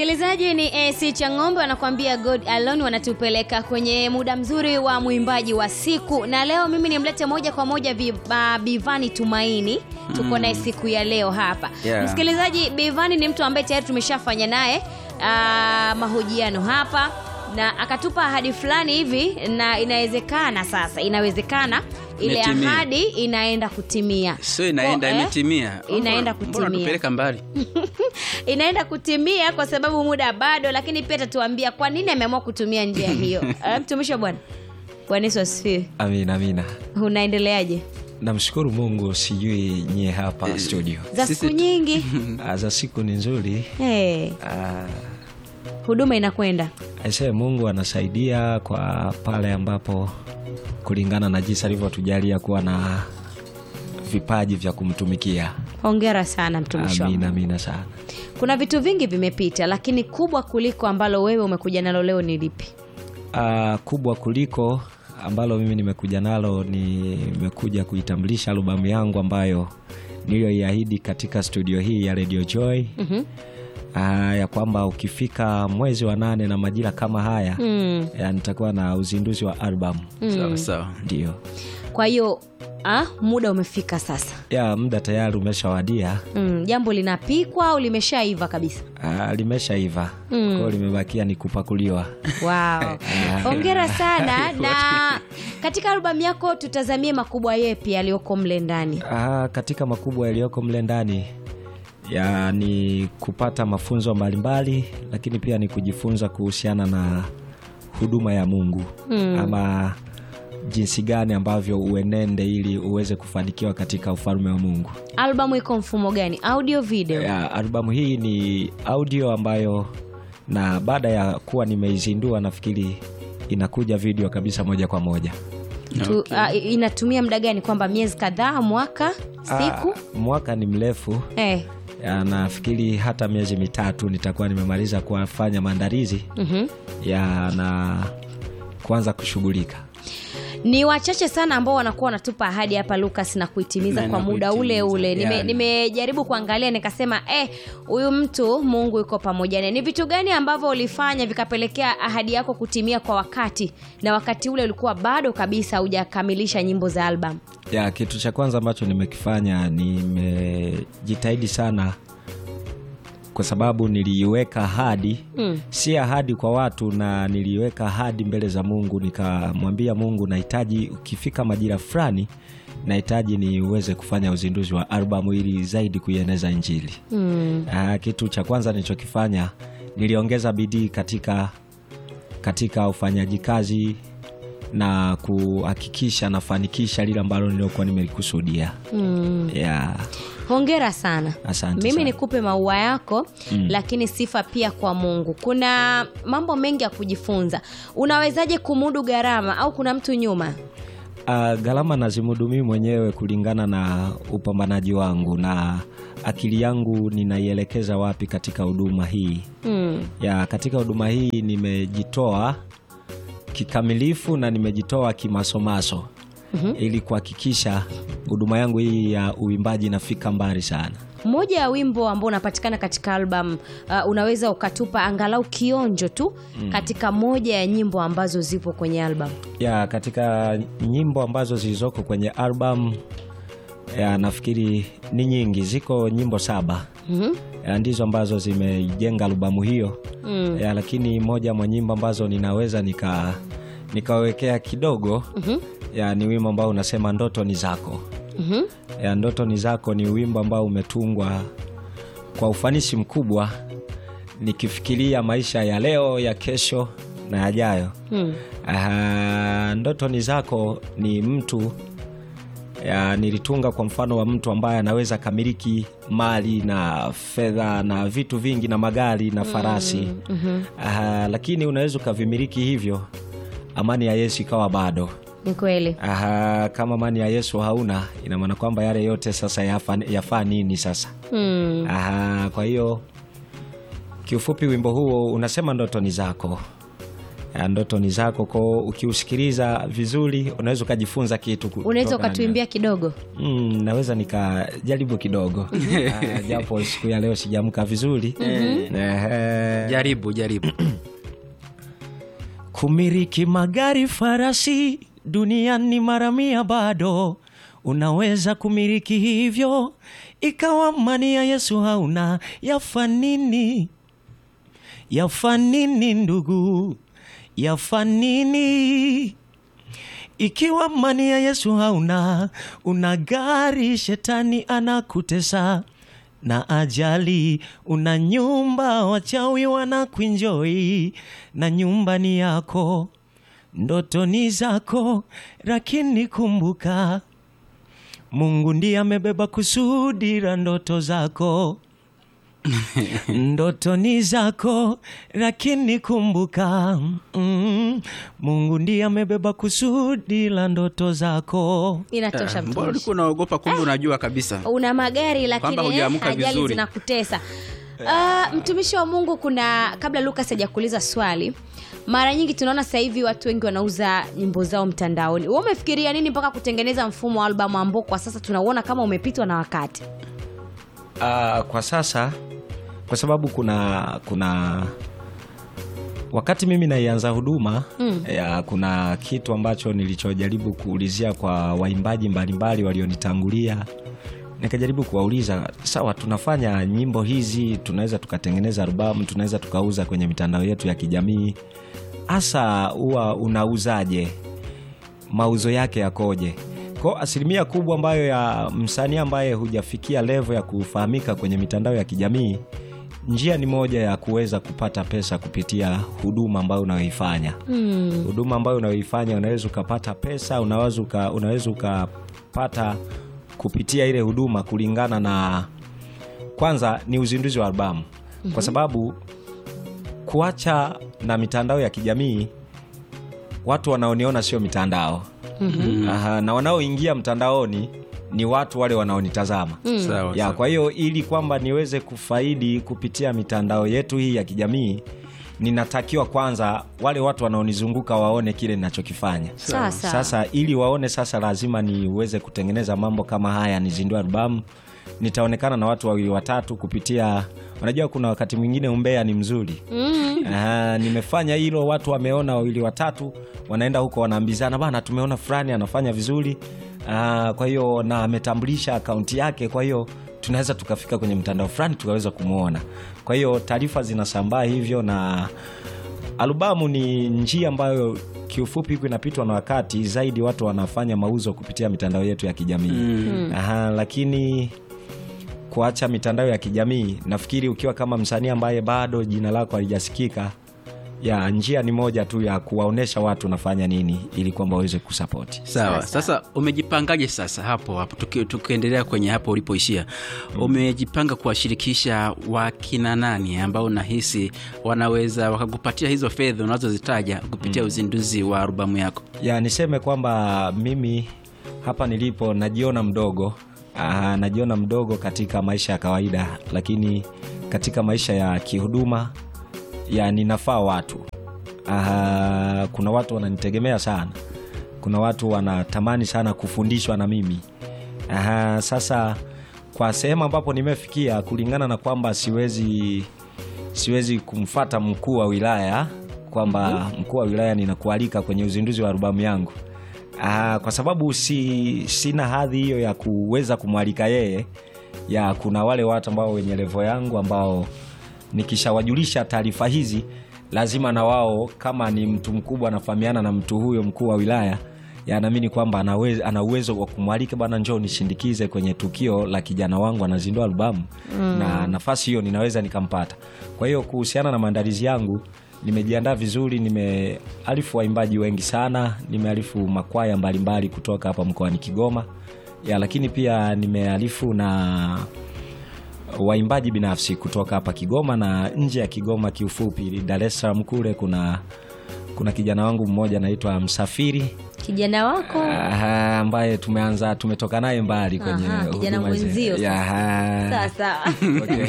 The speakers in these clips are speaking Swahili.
Msikilizaji ni AC Chang'ombe wanakuambia God Alone, wanatupeleka kwenye muda mzuri wa mwimbaji wa siku, na leo mimi nimlete moja kwa moja vi- uh, Bivani Tumaini, tuko naye siku ya leo hapa Yeah. Msikilizaji, Bivani ni mtu ambaye tayari tumeshafanya naye uh, mahojiano hapa na akatupa ahadi fulani hivi, na inawezekana sasa, inawezekana ile Imetimia. ahadi inaenda kutimia, sio inaenda Ko- eh? imetimia Inaenda Mbona kutimia. tupeleka mbali inaenda kutimia kwa sababu muda bado, lakini pia atatuambia kwa nini ameamua kutumia njia hiyo. Eh, Mtumishi wa Bwana, Bwana Yesu asifiwe. Amina, amina. Unaendeleaje Namshukuru Mungu, sijui nyie hapa studio. za Sisi siku tu- nyingi? Ah, za siku ni nzuri. hey, Ah, huduma inakwenda aisee, Mungu anasaidia kwa pale ambapo kulingana na jinsi alivyotujalia kuwa na vipaji vya kumtumikia. hongera sana mtumishi wa Amina, Mungu. amina sana. Kuna vitu vingi vimepita, lakini kubwa kuliko ambalo wewe umekuja nalo leo ni lipi? Ah, kubwa kuliko ambalo mimi nimekuja nalo, nimekuja kuitambulisha albamu yangu ambayo niliyoiahidi katika studio hii ya Radio Joy Mhm. Ah, ya kwamba ukifika mwezi wa nane na majira kama haya Mm. ya nitakuwa na uzinduzi wa albamu sawa sawa ndio Kwa hiyo ah, muda umefika sasa. ya muda tayari umeshawadia Mm, jambo linapikwa au limeshaiva kabisa? Ah, limeshaiva Mm. kwao limebakia ni kupakuliwa Wow. Hongera sana na katika albamu yako tutazamie makubwa yepi yaliyoko mle ndani. Ah, katika makubwa yaliyoko mle ndani ya ni kupata mafunzo mbalimbali lakini pia ni kujifunza kuhusiana na huduma ya mungu Mm. ama jinsi gani ambavyo uenende ili uweze kufanikiwa katika ufalme wa mungu Albamu iko mfumo gani? Audio, video? ya, albamu hii ni audio ambayo na baada ya kuwa nimeizindua nafikiri inakuja video kabisa moja kwa moja Tu, ah, inatumia muda gani? Kwamba miezi kadhaa, mwaka, siku? Ah, mwaka ni mrefu Eh. ya, nafikiri hata miezi mitatu nitakuwa nimemaliza kufanya maandalizi mhm. ya na kuanza kushughulika Ni wachache sana ambao wanakuwa wanatupa ahadi hapa Lucas na kuitimiza Na kwa muda ule kuitimiza, ule. Nime- yani. Nimejaribu kuangalia nikasema, eh, huyu mtu Mungu yuko pamoja naye. Ni vitu gani ambavyo ulifanya vikapelekea ahadi yako kutimia kwa wakati, na wakati ule ulikuwa bado kabisa hujakamilisha nyimbo za album? ya kitu cha kwanza ambacho nimekifanya nimejitahidi sana kwa sababu niliiweka ahadi Mm. si ahadi kwa watu na niliiweka ahadi mbele za mungu nikamwambia mungu nahitaji ukifika majira fulani nahitaji niweze kufanya uzinduzi wa albamu ili zaidi kuieneza injili Mm. Ah, kitu cha kwanza nilichokifanya niliongeza bidii katika katika ufanyaji kazi na kuhakikisha nafanikisha lile ambalo niliokuwa nimelikusudia Mm. yeah. Hongera sana. Asante Mimi sana. nikupe maua yako Mm. lakini sifa pia kwa Mungu. Kuna mambo mengi ya kujifunza. Unawezaje kumudu gharama au kuna mtu nyuma? Uh, gharama nazimudu mimi mwenyewe kulingana na upambanaji wangu na akili yangu ninaielekeza wapi katika huduma hii Mm. ya katika huduma hii nimejitoa kikamilifu na nimejitoa kimasomaso Mhm. ili kuhakikisha huduma yangu hii ya uimbaji inafika mbali sana Moja ya wimbo ambao unapatikana katika album uh, unaweza ukatupa angalau kionjo tu katika moja ya nyimbo ambazo zipo kwenye album. ya katika nyimbo ambazo zilizoko kwenye album ya nafikiri ni nyingi ziko nyimbo saba Mhm. ya, ndizo ambazo zimejenga albamu hiyo Mm. ya, lakini moja mwa nyimbo ambazo ninaweza nika nikawekea kidogo Mhm. ya, ni wimbo ambao unasema ndoto ni zako Mhm. ya, ndoto ni zako ni wimbo ambao umetungwa kwa ufanisi mkubwa nikifikiria maisha ya leo ya kesho na yajayo Mm. Aha, ndoto ni zako ni mtu ya, nilitunga kwa mfano wa mtu ambaye anaweza kamiliki mali na fedha na vitu vingi na magari na farasi Mhm. Aha, lakini unaweza ukavimiliki hivyo amani ya yesu ikawa bado Ni kweli. Aha, kama amani ya yesu hauna ina maana kwamba yale yote sasa yafaa yafa nini sasa Mm. Aha, kwa hiyo kiufupi wimbo huo unasema ndoto ni zako ya ndoto ni zako ko ukiusikiliza vizuri unaweza ukajifunza kitu ku- unaweza kutokana na- ukatuimbia kidogo Mm, naweza nikajaribu kidogo Ah, japo siku ya leo sijamka vizuri Ehe. jaribu jaribu kumiliki magari farasi duniani mara mia bado unaweza kumiliki hivyo ikawa mani ya yesu hauna yafanini yafanini ndugu yafanini ikiwa mani ya yesu hauna una gari shetani anakutesa na ajali una nyumba wachawi wanakuinjoi na nyumba ni yako ndoto ni zako lakini kumbuka mungu ndiye amebeba kusudi la ndoto zako ndoto ni zako lakini kumbuka mm, mungu ndiye amebeba kusudi la ndoto zako inatosha mbona mtumishi ulikuwa unaogopa kumbe unajua kabisa una magari lakini Kwamba eh, hujaamka ajali vizuri. zinakutesa uh, mtumishi wa mungu kuna kabla lukas hajakuuliza swali mara nyingi tunaona sasa hivi watu wengi wanauza nyimbo zao mtandaoni wewe umefikiria nini mpaka kutengeneza mfumo wa albamu ambao kwa sasa tunauona kama umepitwa na wakati Uh, kwa sasa kwa sababu kuna kuna wakati mimi naianza huduma mm. ya, kuna kitu ambacho nilichojaribu kuulizia kwa waimbaji mbalimbali walionitangulia nikajaribu kuwauliza sawa tunafanya nyimbo hizi tunaweza tukatengeneza albamu tunaweza tukauza kwenye mitandao yetu ya kijamii hasa huwa unauzaje mauzo yake yakoje ko asilimia kubwa ambayo ya msanii ambaye hujafikia levo ya kufahamika kwenye mitandao ya kijamii njia ni moja ya kuweza kupata pesa kupitia huduma ambayo unayoifanya hmm. huduma ambayo unayoifanya unaweza ukapata pesa unaweza uka, unaweza ukapata kupitia ile huduma kulingana na kwanza ni uzinduzi wa albamu mm-hmm. kwa sababu kuacha na mitandao ya kijamii watu wanaoniona sio mitandao mm-hmm. Aha, na wanaoingia mtandaoni ni watu wale wanaonitazama sawa ya sawa. kwa hiyo ili kwamba niweze kufaidi kupitia mitandao yetu hii ya kijamii ninatakiwa kwanza wale watu wanaonizunguka waone kile ninachokifanya sawa sawa sasa ili waone sasa lazima niweze kutengeneza mambo kama haya nizindue albamu nitaonekana na watu wawili watatu kupitia unajua kuna wakati mwingine umbea ni mzuri mm. Aha, nimefanya hilo watu wameona wawili watatu wanaenda huko wanaambizana bana tumeona fulani anafanya vizuri Ah, kwa hiyo na ametambulisha akaunti yake kwa hiyo tunaweza tukafika kwenye mtandao fulani tukaweza kumwona kwa hiyo taarifa zinasambaa hivyo na albamu ni njia ambayo kiufupi huku inapitwa na wakati zaidi watu wanafanya mauzo kupitia mitandao yetu ya kijamii mm. Aha, lakini kuacha mitandao ya kijamii nafikiri ukiwa kama msanii ambaye bado jina lako halijasikika ya njia ni moja tu ya kuwaonyesha watu unafanya nini ili kwamba waweze kusapoti sawa sasa umejipangaje sasa hapo hapo tuki- tukiendelea kwenye hapo ulipoishia umejipanga kuwashirikisha wakina nani ambao unahisi wanaweza wakakupatia hizo fedha unazozitaja kupitia uzinduzi wa albamu yako ya niseme kwamba mimi hapa nilipo najiona mdogo Aa, najiona mdogo katika maisha ya kawaida lakini katika maisha ya kihuduma ya ninafaa watu Aa, kuna watu wananitegemea sana kuna watu wanatamani sana kufundishwa na mimi Aha, sasa kwa sehemu ambapo nimefikia kulingana na kwamba siwezi siwezi kumfata mkuu wa wilaya kwamba mkuu wa wilaya ninakualika kwenye uzinduzi wa albamu yangu Aa, kwa sababu si, sina hadhi hiyo ya kuweza kumwalika yeye ya kuna wale watu ambao wenye levo yangu ambao nikishawajulisha taarifa hizi lazima na wao kama ni mtu mkubwa anafahamiana na mtu huyo mkuu wa wilaya yanaamini kwamba anawe- ana uwezo wa kumwalika bana njoo nishindikize kwenye tukio la kijana wangu anazindua albamu mm. na nafasi hiyo ninaweza nikampata kwa hiyo kuhusiana na maandalizi yangu nimejiandaa vizuri nimealifu waimbaji wengi sana nimealifu makwaya mbalimbali kutoka hapa mkoani kigoma ya lakini pia nimealifu na waimbaji binafsi kutoka hapa kigoma na nje ya kigoma kiufupi dar es salaam kule kuna kuna kijana wangu mmoja anaitwa Msafiri kijana wako Aha, ambaye tumeanza tumetoka naye mbali kwenye Aha, kijana huduma hizi. mwenzio Ya, aha. sawa sawa okay.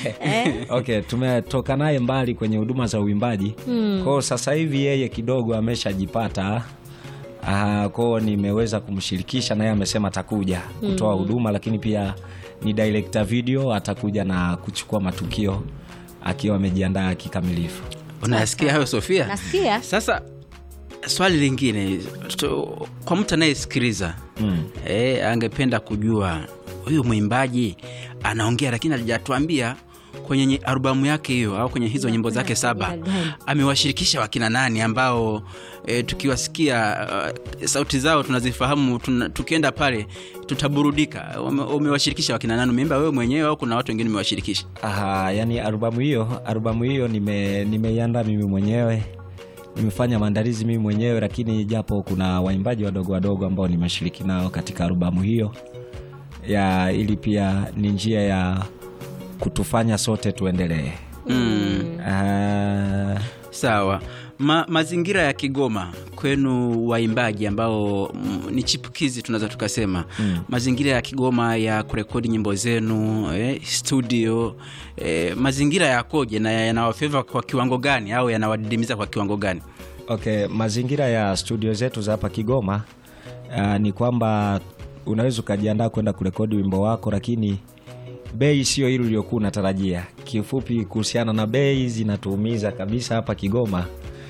okay, tumetoka naye mbali kwenye huduma za uimbaji mm. kwao sasa hivi yeye kidogo ameshajipata uh, kwao nimeweza kumshirikisha naye amesema atakuja kutoa huduma lakini pia ni director video atakuja na kuchukua matukio akiwa amejiandaa kikamilifu unayasikia hayo sofia nasikia sasa swali lingine tu- kwa mtu anayesikiliza mm. e, angependa kujua huyu mwimbaji anaongea lakini alijatuambia kwenye nye- albamu yake hiyo au kwenye hizo nyimbo zake saba jina gani? amewashirikisha wakina nani ambao e, tukiwasikia uh, sauti zao tunazifahamu tuna, tukienda pale tutaburudika Ume- umewashirikisha wakina nani umeimba wewe mwenyewe au kuna watu wengine umewashirikisha Aha, yani albamu hiyo albamu hiyo nime nimeiandaa mimi mwenyewe nimefanya maandalizi mimi mwenyewe lakini japo kuna waimbaji wadogo wadogo ambao nimeshiriki nao katika albamu hiyo ya ili pia ni njia ya kutufanya sote tuendelee mm. Ah, sawa Ma, mazingira ya kigoma kwenu waimbaji ambao mm, ni chipukizi tunaweza tukasema mm. mazingira ya kigoma ya kurekodi nyimbo zenu eh, studio eh, mazingira yakoje na yanawafeva kwa kiwango gani au yanawadidimiza kwa kiwango gani okay mazingira ya studio zetu za hapa kigoma uh, ni kwamba unaweza ukajiandaa kwenda kurekodi wimbo wako lakini bei sio hili uliokuwa unatarajia kiufupi kuhusiana na bei zinatuumiza kabisa hapa kigoma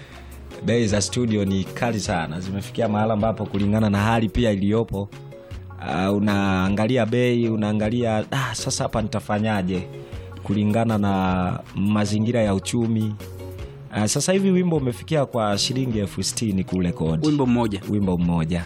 bei za studio ni kali sana zimefikia mahala ambapo kulingana na hali pia iliyopo uh, unaangalia bei unaangalia ah, sasa hapa nitafanyaje kulingana na mazingira ya uchumi uh, sasa hivi wimbo umefikia kwa shilingi elfu sitini kule kodi wimbo mmoja wimbo mmoja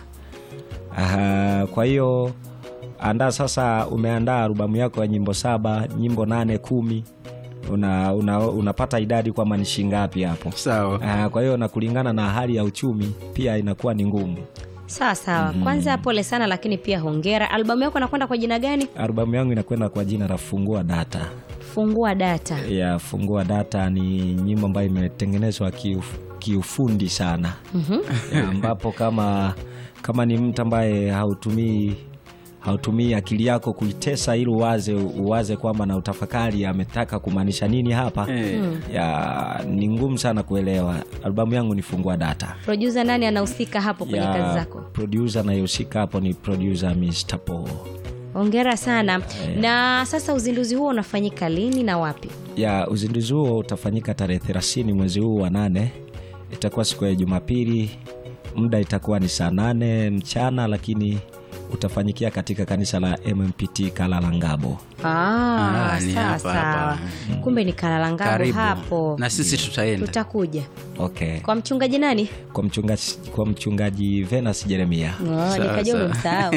Aha, kwa hiyo andaa sasa umeandaa albamu yako ya nyimbo saba nyimbo nane kumi una, una, unapata idadi kwamba ni shingapi hapo sawa Ah, kwa hiyo na kulingana na hali ya uchumi pia inakuwa ni ngumu sawa sawa kwanza pole sana lakini pia hongera albamu yako anakwenda kwa jina gani albamu yangu inakwenda kwa jina la fungua data fungua data ya fungua data ni nyimbo ambayo imetengenezwa kiuf, kiufundi sana Ya, ambapo kama kama ni mtu ambaye hautumii hautumii akili yako kuitesa ili uwaze uwaze kwamba na utafakari ametaka kumaanisha nini hapa Eh. ya ni ngumu sana kuelewa albamu yangu ni fungua data produsa nani anahusika hapo kwenye ya kazi zako producer anayehusika hapo ni producer Mr. Paul hongera sana na sasa uzinduzi huo unafanyika lini na wapi ya uzinduzi huo utafanyika tarehe 30 mwezi huu wa nane itakuwa siku ya jumapili muda itakuwa ni saa nane mchana lakini utafanyikia katika kanisa la mmpt kalalangabo Ah, Ah, ni sawa hapa, sawa hapa. kumbe ni kalalangabo karibu hapo na sisi tutaenda tutakuja okay kwa mchungaji nani kwa mchungaji, kwa mchungaji venas jeremia Oh, Sawa, nikaja sawa. umemsahau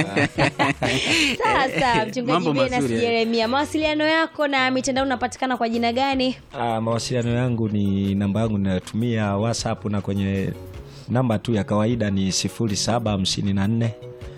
sawa sawa mchungaji Mambo Venus mazuri, eh. jeremia mawasiliano yako na mitandao unapatikana kwa jina gani Ah, mawasiliano yangu ni namba yangu ninayotumia whatsapp na kwenye namba tu ya kawaida ni 0754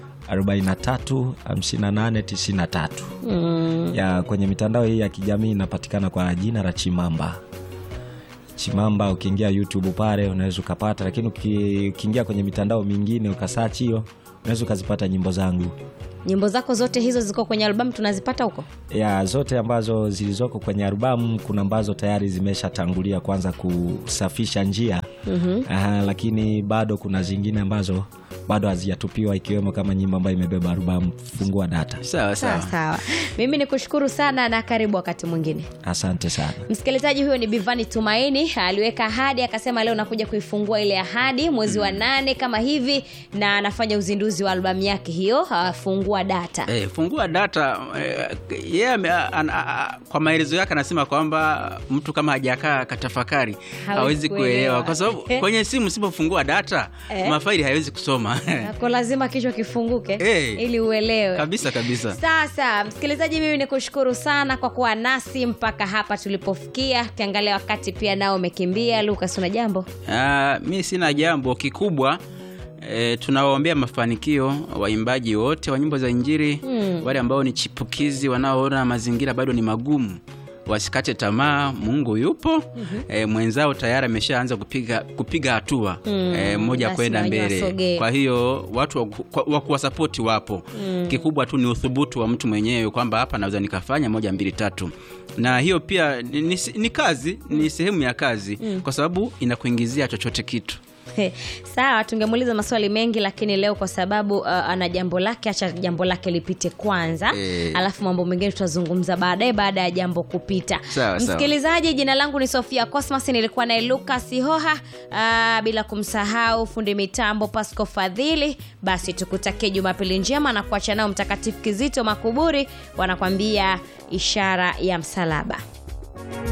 43 58 93 mm. ya kwenye mitandao hii ya kijamii inapatikana kwa jina la chimamba chimamba ukiingia youtube pale unaweza ukapata lakini uki- ukiingia kwenye mitandao mingine ukasachi hiyo unaweza ukazipata nyimbo zangu nyimbo zako zote hizo ziko kwenye albamu tunazipata huko ya zote ambazo zilizoko kwenye albamu kuna ambazo tayari zimeshatangulia kwanza kusafisha njia mm-hmm. Aha, lakini bado kuna zingine ambazo bado hazijatupiwa ikiwemo kama nyimbo ambayo imebeba albamu fungua data sawa sawa sawa sawa mimi ni kushukuru sana na karibu wakati mwingine asante sana msikilizaji huyo ni bivani tumaini aliweka ahadi akasema leo nakuja kuifungua ile ahadi mwezi wa nane kama hivi na anafanya uzinduzi wa albamu yake hiyo ah, fungua data Eh, fungua data eh, yeye ame- an- a- a- kwa maelezo yake anasema kwamba mtu kama hajakaa katafakari hawezi kuelewa. kuelewa kwa sababu kwenye simu usipofungua data Eh. mafaili hawezi kusoma ko lazima kichwa kifunguke Eh. ili uelewe kabisa kabisa sasa msikilizaji mimi ni kushukuru sana kwa kuwa nasi mpaka hapa tulipofikia ukiangalia wakati pia nao umekimbia lukas una jambo Ah, mi sina jambo kikubwa E, tunawaombea mafanikio waimbaji wote wa nyimbo za injili mm. wale ambao ni chipukizi wanaoona mazingira bado ni magumu wasikate tamaa mungu yupo mm-hmm. e, mwenzao tayari ameshaanza kupiga kupiga hatua Mm, e, moja basi kwenda wenyewe mbele wasogee. kwa hiyo watu wa ku- kwa- wa kuwasapoti wapo mm. kikubwa tu ni uthubutu wa mtu mwenyewe kwamba hapa naweza nikafanya moja mbili tatu na hiyo pia ni, ni, ni kazi ni sehemu ya kazi mm. kwa sababu inakuingizia chochote kitu He, sawa tungemuuliza maswali mengi lakini leo kwa sababu uh, ana jambo lake acha jambo lake lipite kwanza Eh. alafu mambo mengine tutazungumza baadaye baada ya jambo kupita Sawa, sawa. msikilizaji jina langu ni sofia cosmas nilikuwa naye lukas hoha uh, bila kumsahau fundi mitambo pasco fadhili basi tukutakie jumapili njema na kuacha nao mtakatifu kizito makuburi wanakwambia ishara ya msalaba